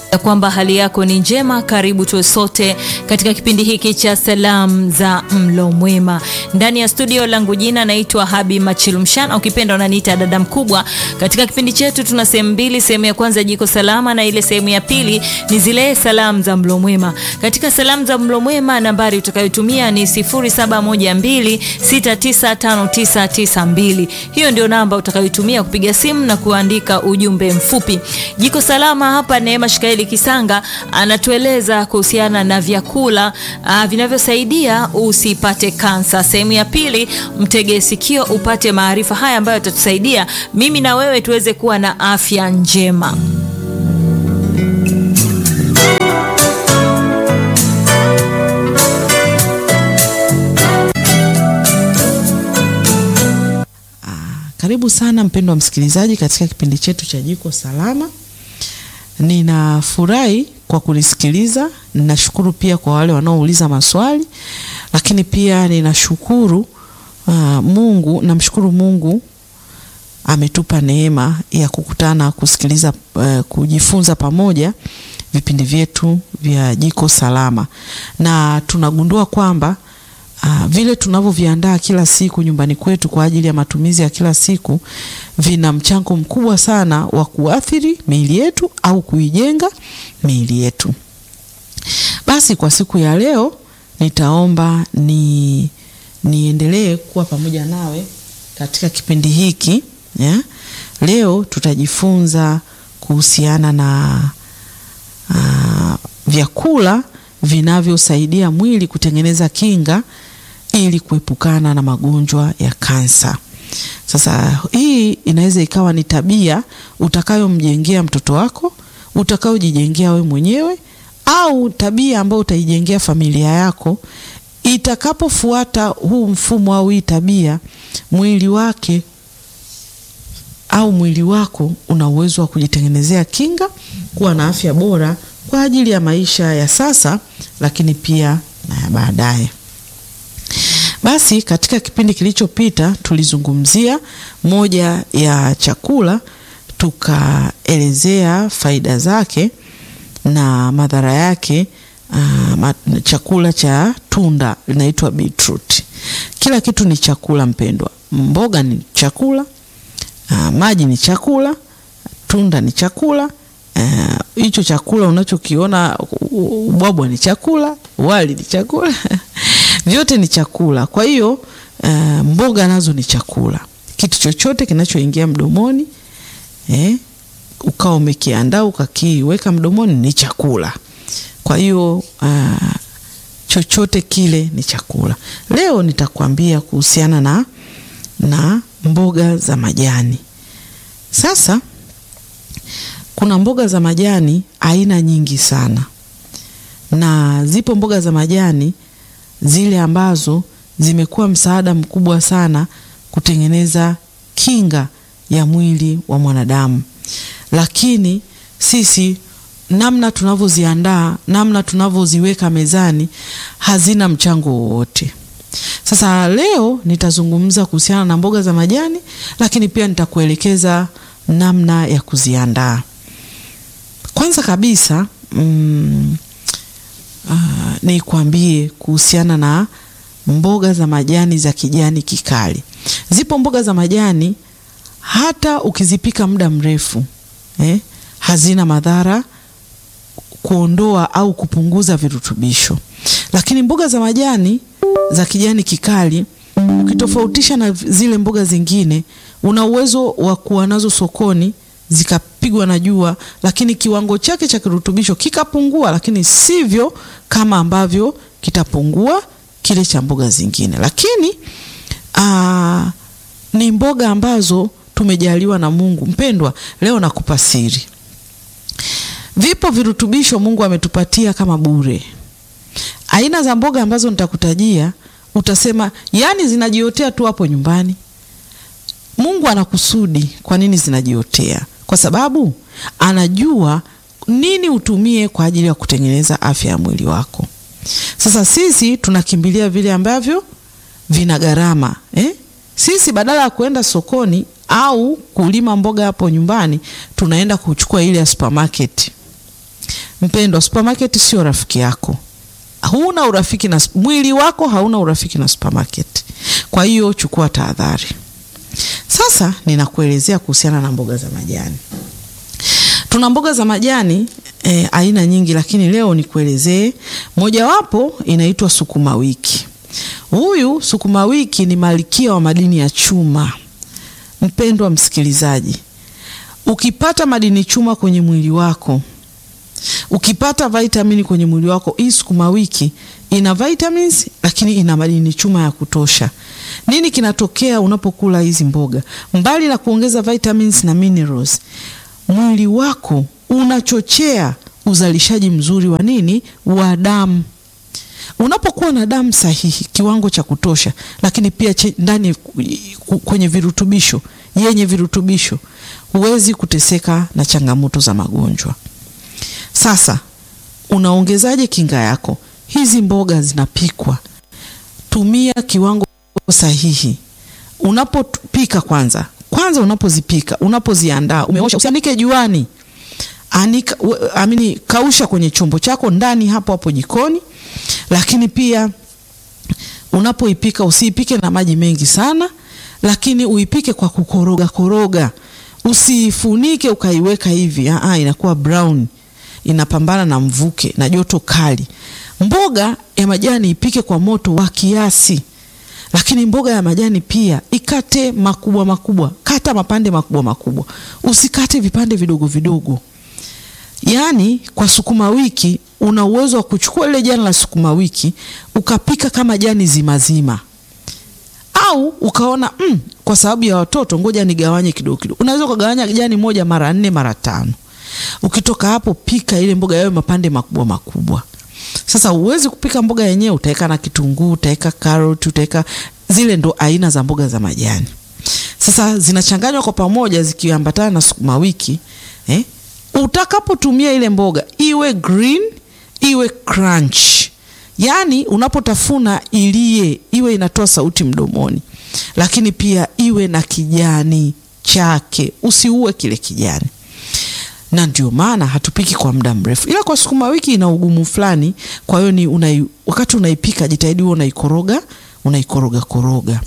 ya kwamba hali yako ni njema. Karibu tuwe sote katika kipindi hiki cha salamu za mlo mwema ndani ya studio langu. Jina naitwa Habi Machilumshan, ukipenda unaniita dada mkubwa. Katika kipindi chetu tuna sehemu mbili, sehemu ya kwanza jiko salama na ile sehemu ya pili ni zile salamu za mlo mwema. Katika salamu za mlo mwema, nambari utakayotumia ni 0712695992. Hiyo ndio namba utakayotumia kupiga simu na kuandika ujumbe mfupi. Jiko salama hapa, Neema Shikaeli Kisanga anatueleza kuhusiana na vyakula uh, vinavyosaidia usipate kansa. Sehemu ya pili, mtege sikio upate maarifa haya ambayo yatatusaidia mimi na wewe tuweze kuwa na afya njema. Karibu sana mpendwa msikilizaji katika kipindi chetu cha Jiko Salama. Ninafurahi kwa kunisikiliza. Ninashukuru pia kwa wale wanaouliza maswali, lakini pia ninashukuru uh, Mungu, namshukuru Mungu ametupa neema ya kukutana kusikiliza, uh, kujifunza pamoja vipindi vyetu vya Jiko Salama, na tunagundua kwamba Uh, vile tunavyoviandaa kila siku nyumbani kwetu kwa ajili ya matumizi ya kila siku vina mchango mkubwa sana wa kuathiri miili yetu au kuijenga miili yetu. Basi kwa siku ya leo nitaomba ni niendelee kuwa pamoja nawe katika kipindi hiki yeah. Leo tutajifunza kuhusiana na uh, vyakula vinavyosaidia mwili kutengeneza kinga ili kuepukana na magonjwa ya kansa. Sasa hii inaweza ikawa ni tabia utakayomjengea mtoto wako, utakayojijengea we mwenyewe, au tabia ambayo utaijengea familia yako. Itakapofuata huu mfumo au hii tabia, mwili wake au mwili wako una uwezo wa kujitengenezea kinga, kuwa na afya bora kwa ajili ya maisha ya sasa, lakini pia na ya baadaye. Basi katika kipindi kilichopita tulizungumzia moja ya chakula, tukaelezea faida zake na madhara yake. Uh, chakula cha tunda linaitwa beetroot. Kila kitu ni chakula mpendwa, mboga ni chakula, uh, maji ni chakula, tunda ni chakula hicho uh, chakula unachokiona ubwabwa ni chakula, wali ni chakula vyote ni chakula. Kwa hiyo uh, mboga nazo ni chakula. Kitu chochote kinachoingia mdomoni eh, ukawa umekiandaa ukakiweka mdomoni ni chakula. Kwa hiyo uh, chochote kile ni chakula. Leo nitakwambia kuhusiana na, na mboga za majani. Sasa kuna mboga za majani aina nyingi sana, na zipo mboga za majani zile ambazo zimekuwa msaada mkubwa sana kutengeneza kinga ya mwili wa mwanadamu, lakini sisi namna tunavyoziandaa, namna tunavyoziweka mezani hazina mchango wowote. Sasa leo nitazungumza kuhusiana na mboga za majani, lakini pia nitakuelekeza namna ya kuziandaa. Kwanza kabisa mm, uh, nikwambie kuhusiana na mboga za majani za kijani kikali. Zipo mboga za majani hata ukizipika muda mrefu eh, hazina madhara kuondoa au kupunguza virutubisho, lakini mboga za majani za kijani kikali ukitofautisha na zile mboga zingine, una uwezo wa kuwa nazo sokoni zikapigwa na jua, lakini kiwango chake cha kirutubisho kikapungua, lakini sivyo kama ambavyo kitapungua kile cha mboga zingine. Lakini aa, ni mboga ambazo tumejaliwa na Mungu. Mpendwa, leo nakupa siri. Vipo virutubisho Mungu ametupatia kama bure. Aina za mboga ambazo nitakutajia utasema, yani zinajiotea tu hapo nyumbani. Mungu anakusudi. Kwa nini zinajiotea? Kwa sababu anajua nini utumie kwa ajili ya kutengeneza afya ya mwili wako. Sasa sisi tunakimbilia vile ambavyo vina gharama eh? Sisi badala ya kuenda sokoni au kulima mboga hapo nyumbani, tunaenda kuchukua ile ya supermarket. Mpendwa, supermarket sio rafiki yako. Huna urafiki na mwili wako, hauna urafiki na supermarket. Kwa hiyo chukua tahadhari. Sasa ninakuelezea kuhusiana na mboga za majani. Tuna mboga za majani e, aina nyingi, lakini leo nikuelezee mojawapo inaitwa sukuma wiki. Huyu sukuma wiki ni malkia wa madini ya chuma. Mpendwa msikilizaji, ukipata madini chuma kwenye mwili wako, ukipata vitamini kwenye mwili wako, hii sukuma wiki ina vitamins, lakini ina madini chuma ya kutosha. Nini kinatokea unapokula hizi mboga? Mbali na kuongeza vitamins na minerals, mwili wako unachochea uzalishaji mzuri wa nini? Wa damu. Unapokuwa na damu sahihi, kiwango cha kutosha, lakini pia ndani kwenye virutubisho, yenye virutubisho, huwezi kuteseka na changamoto za magonjwa. Sasa unaongezaje kinga yako? Hizi mboga zinapikwa, tumia kiwango sahihi. Unapopika kwanza kwanza, unapozipika, unapoziandaa, umeosha, usianike juani, anika, amini, kausha kwenye chombo chako ndani hapo hapo jikoni. Lakini pia unapoipika usiipike na maji mengi sana, lakini uipike kwa kukoroga koroga, usifunike ukaiweka hivi. Aa, inakuwa brown, inapambana na mvuke na joto kali. Mboga ya majani ipike kwa moto wa kiasi, lakini mboga ya majani pia ikate makubwa makubwa, kata mapande makubwa makubwa, usikate vipande vidogo vidogo. Yaani kwa sukuma wiki una uwezo wa kuchukua ile jani la sukuma wiki ukapika kama jani zima zima, au ukaona mm, kwa sababu ya watoto ngoja nigawanye kidogo kidogo. Unaweza ukagawanya jani moja mara nne mara tano. Ukitoka hapo, pika ile mboga yawe mapande makubwa makubwa. Sasa uwezi kupika mboga yenyewe, utaweka na kitunguu, utaweka karoti, utaweka zile, ndo aina za mboga za majani. Sasa zinachanganywa kwa pamoja zikiambatana na sukuma wiki eh? Utakapotumia ile mboga iwe green iwe crunch, yaani unapotafuna ilie, iwe inatoa sauti mdomoni, lakini pia iwe na kijani chake, usiue kile kijani. Na ndio maana hatupiki kwa muda mrefu, ila kwa sukuma wiki ina ugumu fulani. Kwa hiyo ni unai, wakati unaipika jitahidi huo unaikoroga, unaikoroga koroga.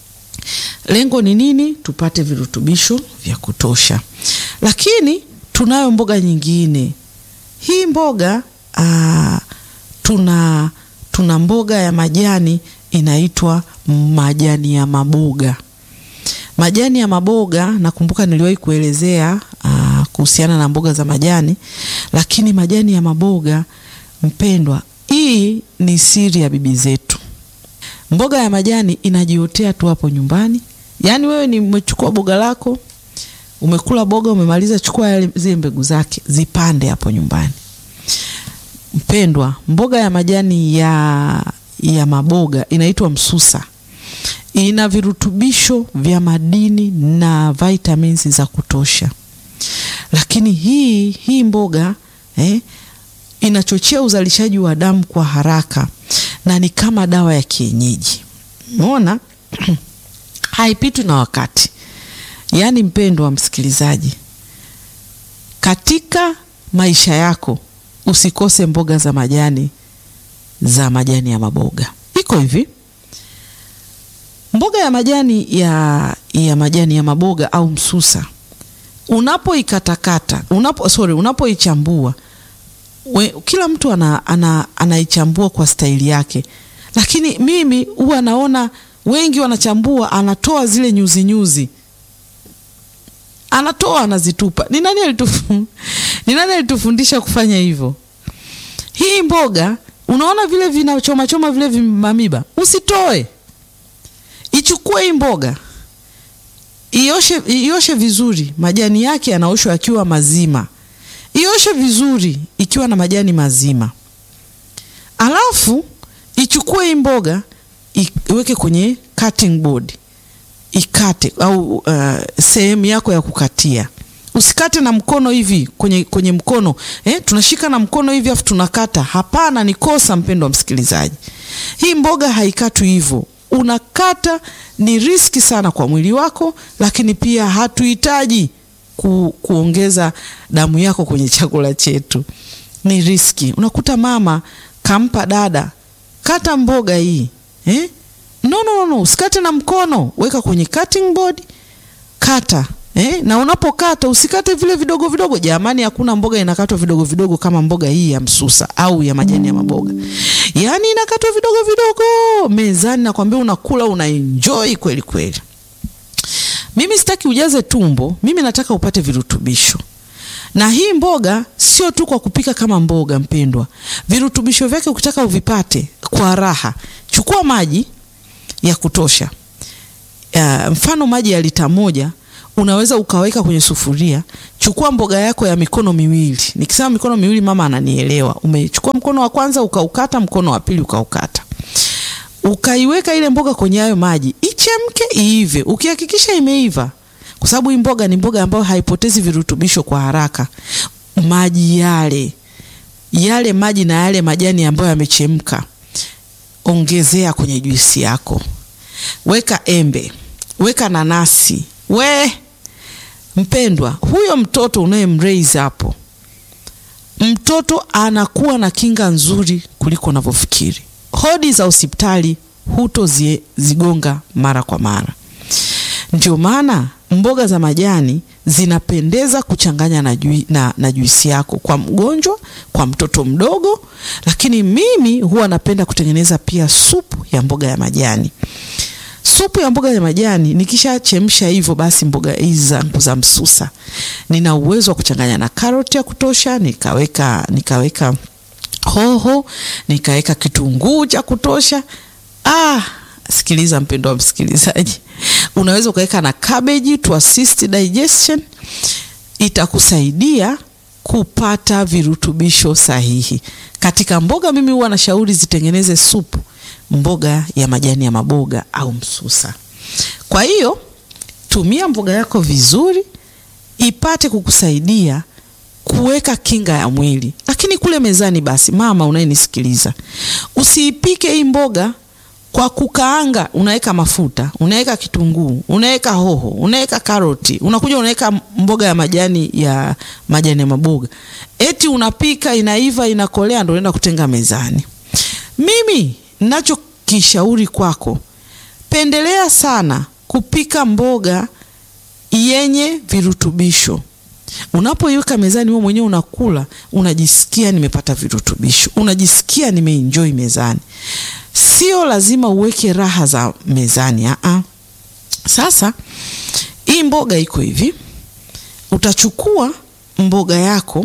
Lengo ni nini? Tupate virutubisho vya kutosha, lakini tunayo mboga nyingine. Hii mboga aa, tuna tuna mboga ya majani inaitwa majani ya maboga. Majani ya maboga nakumbuka niliwahi kuelezea kuhusiana na mboga za majani, lakini majani ya maboga mpendwa, hii ni siri ya bibi zetu. Mboga ya majani inajiotea tu hapo nyumbani. Yaani wewe ni umechukua boga lako umekula boga umemaliza, chukua zile mbegu zake zipande hapo nyumbani. Mpendwa, mboga ya majani ya, ya maboga inaitwa msusa, ina virutubisho vya madini na vitamins za kutosha, lakini hii hii mboga eh, inachochea uzalishaji wa damu kwa haraka na ni kama dawa ya kienyeji. Umeona haipitwi na wakati. Yaani mpendwa msikilizaji, katika maisha yako usikose mboga za majani za majani ya maboga. Iko hivi, mboga ya majani ya, ya majani ya maboga au msusa, unapoikatakata unapo, sorry, unapoichambua kila mtu ana, ana, anaichambua kwa staili yake, lakini mimi huwa naona wengi wanachambua, anatoa zile nyuzi nyuzi anatoa anazitupa. Ni nani alitufu, ni nani alitufundisha kufanya hivyo? Hii mboga unaona vile vinachoma choma vile vimamiba, usitoe, ichukue hii mboga ioshe, ioshe vizuri. Majani yake yanaoshwa yakiwa mazima, ioshe vizuri ikiwa na majani mazima, alafu ichukue hii mboga iweke kwenye cutting board ikate au uh, sehemu yako ya kukatia. Usikate na mkono hivi kwenye, kwenye mkono eh, tunashika na mkono hivi afu tunakata. Hapana, ni kosa mpendo wa msikilizaji. Hii mboga haikatwi hivyo, unakata. Ni riski sana kwa mwili wako, lakini pia hatuhitaji ku, kuongeza damu yako kwenye chakula chetu. ni riski. Unakuta mama kampa dada, kata mboga hii eh? No, no, no, no, usikate na mkono, weka kwenye cutting board, kata eh? Na unapokata usikate vile vidogo vidogo. Jamani, hakuna mboga inakatwa vidogo vidogo kama mboga hii ya msusa au ya majani ya maboga, yaani inakatwa vidogo vidogo mezani, nakwambia unakula una enjoy kweli kweli. Mimi sitaki ujaze tumbo, mimi nataka upate virutubisho. Na hii mboga sio tu kwa kupika kama mboga, mpendwa. Virutubisho vyake ukitaka uvipate kwa raha, chukua maji ya kutosha. Uh, mfano maji ya lita moja unaweza ukaweka kwenye sufuria. Chukua mboga yako ya mikono miwili. Nikisema mikono miwili, mama ananielewa. Umechukua mkono wa kwanza ukaukata, mkono wa pili ukaukata ukaiweka ile mboga kwenye hayo maji ichemke, iive. Ukihakikisha imeiva, kwa sababu hii mboga ni mboga ambayo haipotezi virutubisho kwa haraka, maji yale yale maji na yale majani ambayo yamechemka, ongezea kwenye juisi yako, weka embe, weka nanasi. We mpendwa, huyo mtoto unayemraise hapo, mtoto anakuwa na kinga nzuri kuliko unavyofikiri hodi za hospitali hutozigonga mara kwa mara. Ndio maana mboga za majani zinapendeza kuchanganya na, jui, na, na juisi yako kwa mgonjwa, kwa mtoto mdogo. Lakini mimi huwa napenda kutengeneza pia supu ya mboga ya majani. Supu ya mboga ya majani nikishachemsha hivyo, basi mboga hizi zangu za msusa nina uwezo wa kuchanganya na karoti ya kutosha, nikaweka nikaweka hoho nikaweka kitunguu cha kutosha. Ah, sikiliza mpendo wa msikilizaji, unaweza ukaweka na cabbage to assist digestion, itakusaidia kupata virutubisho sahihi katika mboga. Mimi huwa nashauri zitengeneze supu mboga ya majani ya maboga au msusa. Kwa hiyo tumia mboga yako vizuri, ipate kukusaidia kuweka kinga ya mwili. Lakini kule mezani, basi mama unayenisikiliza, usiipike hii mboga kwa kukaanga. Unaweka mafuta, unaweka kitunguu, unaweka hoho, unaweka karoti, unakuja unaweka mboga ya majani ya majani ya maboga, eti unapika, inaiva, inakolea, ndio unaenda kutenga mezani. Mimi ninachokishauri kwako, pendelea sana kupika mboga yenye virutubisho Unapoiweka mezani, wewe mwenyewe unakula, unajisikia nimepata virutubisho, unajisikia nimeenjoy mezani. Sio lazima uweke raha za mezani aa. Sasa hii mboga iko hivi, utachukua mboga yako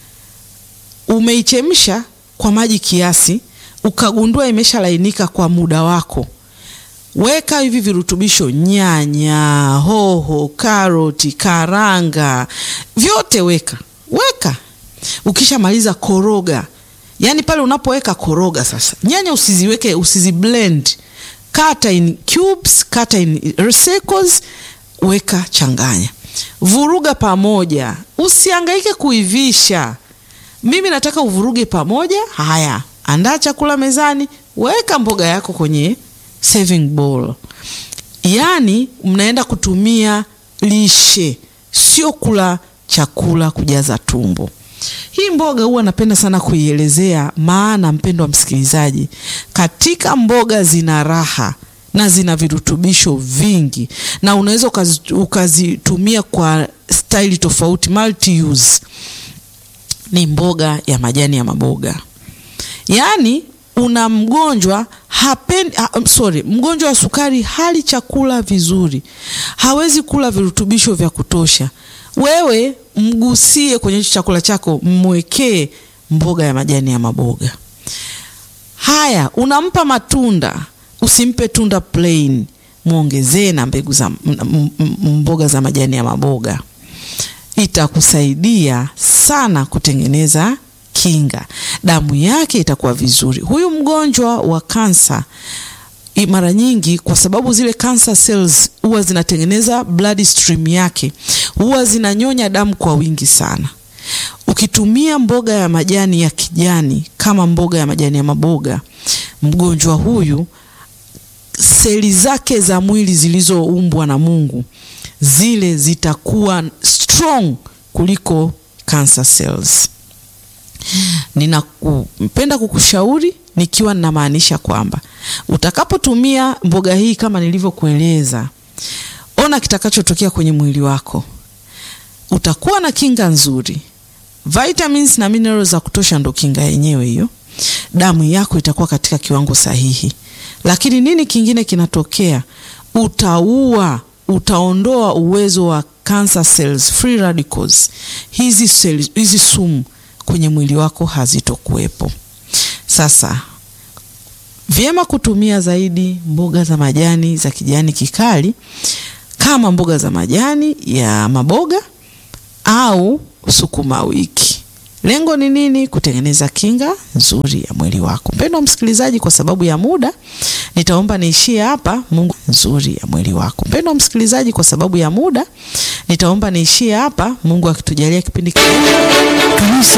umeichemsha kwa maji kiasi, ukagundua imeshalainika kwa muda wako Weka hivi virutubisho: nyanya, hoho, karoti, karanga, vyote weka weka. Ukishamaliza koroga, yaani pale unapoweka koroga sasa. Nyanya usiziweke, usiziblend, kata in cubes, kata in circles, weka, changanya, vuruga pamoja, usihangaike kuivisha. Mimi nataka uvuruge pamoja. Haya, andaa chakula mezani, weka mboga yako kwenye serving bowl. Yaani mnaenda kutumia lishe, sio kula chakula kujaza tumbo. Hii mboga huwa napenda sana kuielezea, maana mpendo wa msikilizaji, katika mboga zina raha na zina virutubisho vingi, na unaweza ukazitumia kwa staili tofauti, multi use. Ni mboga ya majani ya maboga, yaani una mgonjwa hapendi, ha, sorry, mgonjwa wa sukari hali chakula vizuri, hawezi kula virutubisho vya kutosha. Wewe mgusie kwenye chakula chako, mwekee mboga ya majani ya maboga haya. Unampa matunda, usimpe tunda plain, mwongezee na mbegu za mboga za majani ya maboga. Itakusaidia sana kutengeneza kinga, damu yake itakuwa vizuri. Huyu mgonjwa wa kansa mara nyingi, kwa sababu zile cancer cells huwa zinatengeneza blood stream yake, huwa zinanyonya damu kwa wingi sana. Ukitumia mboga ya majani ya kijani kama mboga ya majani ya maboga, mgonjwa huyu seli zake za mwili zilizoumbwa na Mungu zile zitakuwa strong kuliko cancer cells. Ninapenda kukushauri nikiwa ninamaanisha kwamba utakapotumia mboga hii kama nilivyokueleza, ona kitakachotokea kwenye mwili wako. Utakuwa na kinga nzuri, vitamins na minerals za kutosha, ndo kinga yenyewe hiyo. Damu yako itakuwa katika kiwango sahihi, lakini nini kingine kinatokea? Utaua, utaondoa uwezo wa cancer cells, free radicals. Hizi cells, hizi sumu kwenye mwili wako hazitokuwepo. Sasa vyema kutumia zaidi mboga za majani za kijani kikali kama mboga za majani ya maboga au sukuma wiki. Lengo ni nini? Kutengeneza kinga nzuri ya mwili wako. Mpendwa msikilizaji, kwa sababu ya muda nitaomba niishie hapa. Mungu nzuri ya mwili wako. Mpendwa msikilizaji, kwa sababu ya muda nitaomba niishie hapa. Mungu akitujalia kipindi kingine